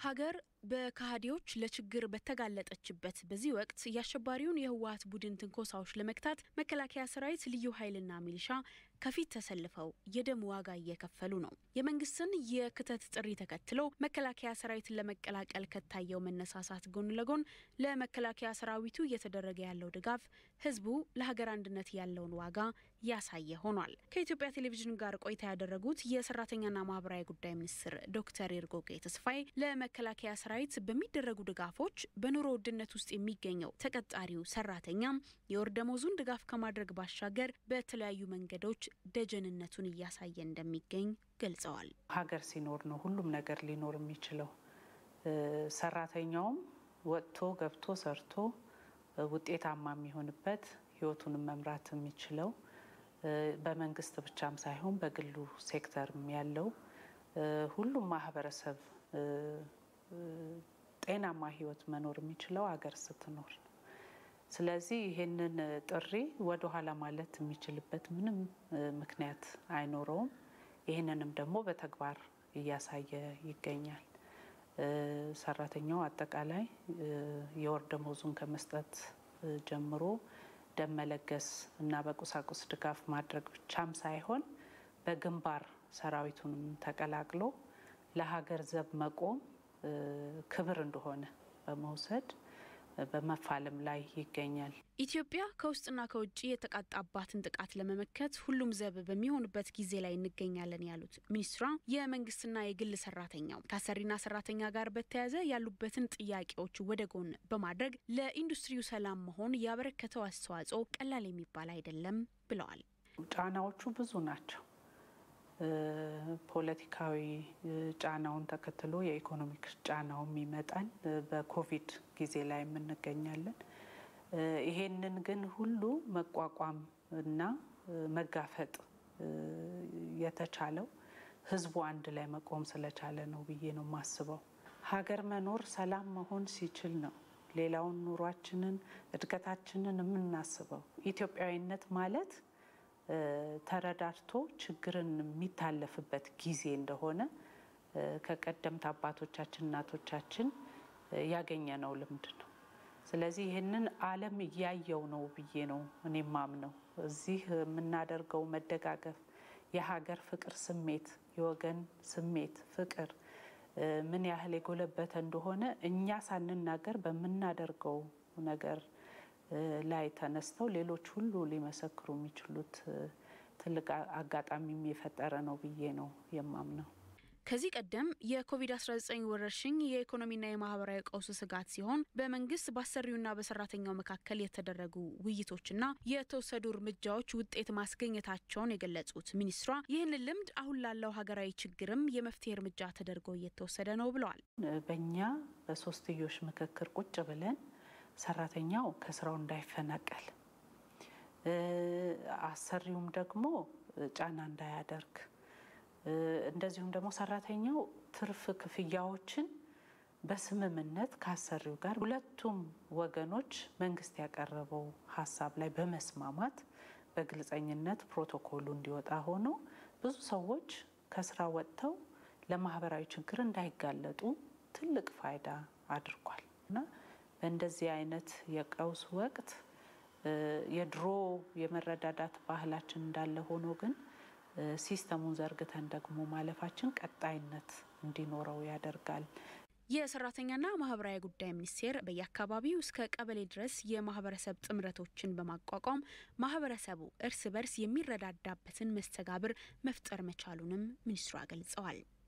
ሀገር በከሃዲዎች ለችግር በተጋለጠችበት በዚህ ወቅት የአሸባሪውን የህወሀት ቡድን ትንኮሳዎች ለመግታት መከላከያ ሰራዊት፣ ልዩ ኃይልና ሚሊሻ ከፊት ተሰልፈው የደም ዋጋ እየከፈሉ ነው። የመንግስትን የክተት ጥሪ ተከትሎ መከላከያ ሰራዊትን ለመቀላቀል ከታየው መነሳሳት ጎን ለጎን ለመከላከያ ሰራዊቱ እየተደረገ ያለው ድጋፍ ህዝቡ ለሀገር አንድነት ያለውን ዋጋ ያሳየ ሆኗል። ከኢትዮጵያ ቴሌቪዥን ጋር ቆይታ ያደረጉት የሰራተኛና ማህበራዊ ጉዳይ ሚኒስትር ዶክተር ኤርጎጌ ተስፋዬ ለመከላከያ ሰራዊት በሚደረጉ ድጋፎች በኑሮ ውድነት ውስጥ የሚገኘው ተቀጣሪው ሰራተኛም የወር ደመወዙን ድጋፍ ከማድረግ ባሻገር በተለያዩ መንገዶች ደጀንነቱን እያሳየ እንደሚገኝ ገልጸዋል። ሀገር ሲኖር ነው ሁሉም ነገር ሊኖር የሚችለው። ሰራተኛውም ወጥቶ ገብቶ ሰርቶ ውጤታማ የሚሆንበት ህይወቱንም መምራት የሚችለው በመንግስት ብቻም ሳይሆን በግሉ ሴክተርም ያለው ሁሉም ማህበረሰብ ጤናማ ህይወት መኖር የሚችለው ሀገር ስትኖር ነው። ስለዚህ ይህንን ጥሪ ወደኋላ ማለት የሚችልበት ምንም ምክንያት አይኖረውም። ይህንንም ደግሞ በተግባር እያሳየ ይገኛል። ሰራተኛው አጠቃላይ የወር ደመወዙን ከመስጠት ጀምሮ ደም መለገስ እና በቁሳቁስ ድጋፍ ማድረግ ብቻም ሳይሆን በግንባር ሰራዊቱንም ተቀላቅሎ ለሀገር ዘብ መቆም ክብር እንደሆነ በመውሰድ በመፋለም ላይ ይገኛል። ኢትዮጵያ ከውስጥና ከውጭ የተቃጣባትን ጥቃት ለመመከት ሁሉም ዘብ በሚሆንበት ጊዜ ላይ እንገኛለን ያሉት ሚኒስትሯ የመንግስትና የግል ሰራተኛው ከአሰሪና ሰራተኛ ጋር በተያያዘ ያሉበትን ጥያቄዎች ወደ ጎን በማድረግ ለኢንዱስትሪው ሰላም መሆን ያበረከተው አስተዋጽኦ ቀላል የሚባል አይደለም ብለዋል። ጫናዎቹ ብዙ ናቸው። ፖለቲካዊ ጫናውን ተከትሎ የኢኮኖሚክ ጫናውም ይመጣል። በኮቪድ ጊዜ ላይ የምንገኛለን። ይሄንን ግን ሁሉ መቋቋም እና መጋፈጥ የተቻለው ህዝቡ አንድ ላይ መቆም ስለቻለ ነው ብዬ ነው የማስበው። ሀገር መኖር ሰላም መሆን ሲችል ነው ሌላውን ኑሯችንን እድገታችንን የምናስበው። ኢትዮጵያዊነት ማለት ተረዳድቶ ችግርን የሚታለፍበት ጊዜ እንደሆነ ከቀደምት አባቶቻችን እናቶቻችን ያገኘነው ልምድ ነው። ስለዚህ ይህንን ዓለም እያየው ነው ብዬ ነው እኔ ማምነው። እዚህ የምናደርገው መደጋገፍ፣ የሀገር ፍቅር ስሜት፣ የወገን ስሜት ፍቅር ምን ያህል የጎለበተ እንደሆነ እኛ ሳንናገር በምናደርገው ነገር ላይ ተነስተው ሌሎች ሁሉ ሊመሰክሩ የሚችሉት ትልቅ አጋጣሚም የፈጠረ ነው ብዬ ነው የማምነው። ከዚህ ቀደም የኮቪድ-19 ወረርሽኝ የኢኮኖሚና የማህበራዊ ቀውስ ስጋት ሲሆን በመንግስት በአሰሪውና በሰራተኛው መካከል የተደረጉ ውይይቶችና የተወሰዱ እርምጃዎች ውጤት ማስገኘታቸውን የገለጹት ሚኒስትሯ ይህንን ልምድ አሁን ላለው ሀገራዊ ችግርም የመፍትሄ እርምጃ ተደርጎ እየተወሰደ ነው ብለዋል። በእኛ በሶስትዮሽ ምክክር ቁጭ ብለን ሰራተኛው ከስራው እንዳይፈናቀል አሰሪውም ደግሞ ጫና እንዳያደርግ እንደዚሁም ደግሞ ሰራተኛው ትርፍ ክፍያዎችን በስምምነት ከአሰሪው ጋር ሁለቱም ወገኖች መንግስት ያቀረበው ሀሳብ ላይ በመስማማት በግልጸኝነት ፕሮቶኮሉ እንዲወጣ ሆኖ ብዙ ሰዎች ከስራ ወጥተው ለማህበራዊ ችግር እንዳይጋለጡ ትልቅ ፋይዳ አድርጓል እና በእንደዚህ አይነት የቀውስ ወቅት የድሮ የመረዳዳት ባህላችን እንዳለ ሆኖ ግን ሲስተሙን ዘርግተን ደግሞ ማለፋችን ቀጣይነት እንዲኖረው ያደርጋል። የሰራተኛና ማህበራዊ ጉዳይ ሚኒስቴር በየአካባቢው እስከ ቀበሌ ድረስ የማህበረሰብ ጥምረቶችን በማቋቋም ማህበረሰቡ እርስ በርስ የሚረዳዳበትን መስተጋብር መፍጠር መቻሉንም ሚኒስትሯ ገልጸዋል።